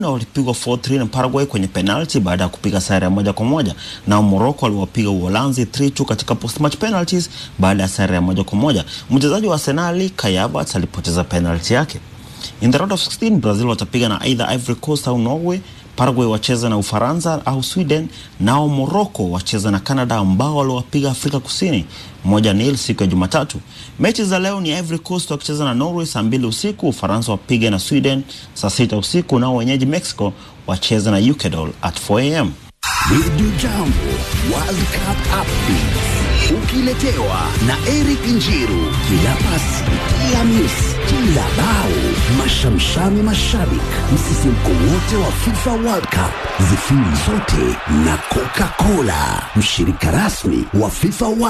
na walipigwa 4-3 na Paraguay kwenye penalty baada ya kupiga sare ya moja kwa moja. Nao Morocco waliwapiga Uholanzi 3-2 katika post match penalties baada ya sare ya moja kwa moja. Mchezaji wa Arsenal Kai Havertz alipoteza penalty yake. In the round of 16 Brazil watapiga na either Ivory Coast au Norway. Paraguay wacheza na Ufaransa au Sweden, nao Morocco wacheza na Canada ambao waliwapiga Afrika Kusini moja nil siku ya Jumatatu. Mechi za leo ni Ivory Coast wakicheza na Norway saa mbili usiku, Ufaransa wapige na Sweden saa sita usiku, nao wenyeji Mexico wacheza na Ecuador at 4 am. Radio Jambo World Cup Updates ukiletewa na Eric Njiru. Kila pasi, kila miss, kila bao, mashamshami mashabik, msisimko wote wa FIFA World Cup, zifiri zote na Coca-Cola, mshirika rasmi wa FIFA World